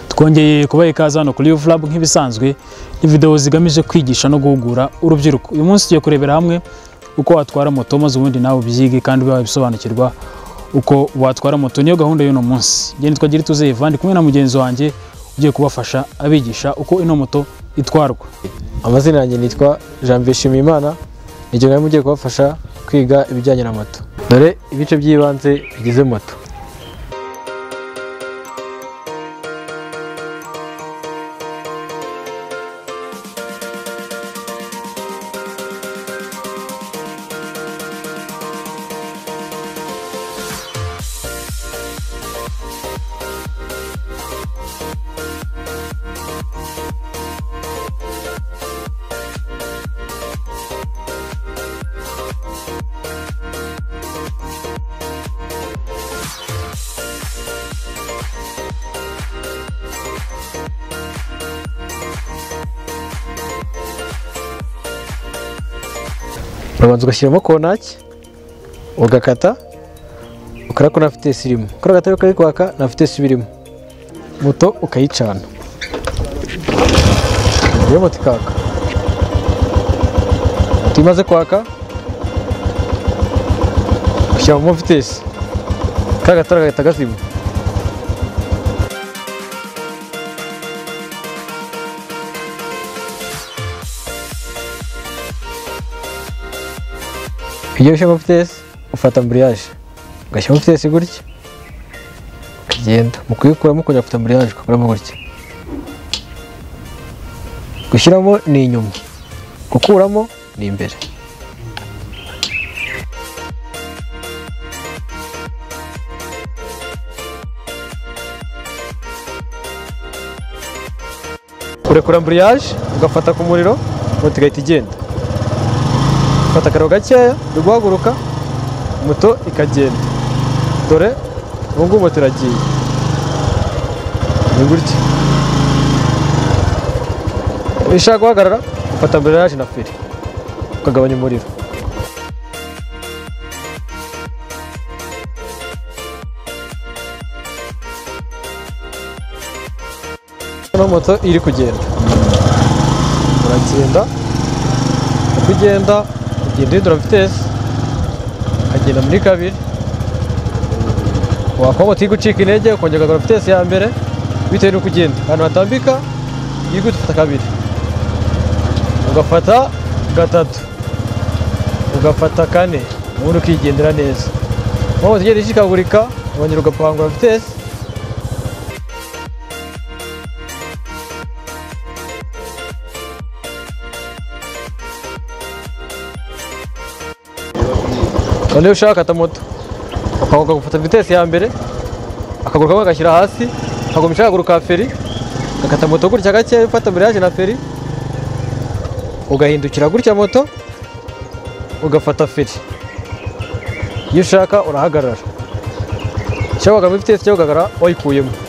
twongeye kubaha ikaze hano kuri Youth Lab nk'ibisanzwe ni videwo zigamije kwigisha no guhugura urubyiruko uyu munsi tugiye kurebera hamwe uko watwara moto maze ubundi nawe ubyige kandi ube wabisobanukirwa uko watwara moto niyo gahunda y'uno munsi njye nitwa Girituze Evandi kumwe na mugenzi wanjye ugiye kubafasha abigisha uko ino moto itwarwa amazina yanjye nitwa jean bishimimana igihe nawe mugiye kubafasha kwiga ibijyanye na moto dore ibice by'ibanze bigize moto urabanza ugashyiramo kontaki ugakata ukora ko ntafite sirimu ukora agatabi kari kwaka ntafite sibirimo moto ukayicana iyo moto ikaka moto imaze kwaka ushyiramo mufitesi kari agatara gahita gazima iyo ushyiramo mufitesi ufata amburiyaje ugashyiramo mufitesi gutya ukagenda mu kuyikuramo ukongera ufata amburiyaje ugakuramo gutya gushyiramo ni inyuma gukuramo ni imbere urekura amburiyaje ugafata ku muriro moto igahita igenda ufata akaro gakeya uri guhaguruka moto ikagenda dore ubu ngubu moto iragiye ni gutya iyo ushaka guhagarara ufata amburiyaje na feri ukagabanya umuriro ino moto iri kugenda uragenda uko ugenda ugenda uhindura vitesi ukagenda muri kabiri wakora moto iri gucika intege ukongera ukagarura vitesi ya mbere bitewe n'uko ugenda ahantu hatambika iri gufata kabiri ugafata gatatu ugafata kane ubundi ukigendera neza aho moto igenda ishikagurika wongera ugapangura vitesi noneho ushaka akata moto ukaguruka gufata vitesi ya mbere akaguru kamwe agashyira hasi akagumisha akaguru ka feri agakata moto gutya gake ufata amburiyaje na feri ugahindukira gutya moto ugafata feri iyo ushaka urahagarara cyangwa ukagura vitesi cyangwa ugahagarara wayikuyemo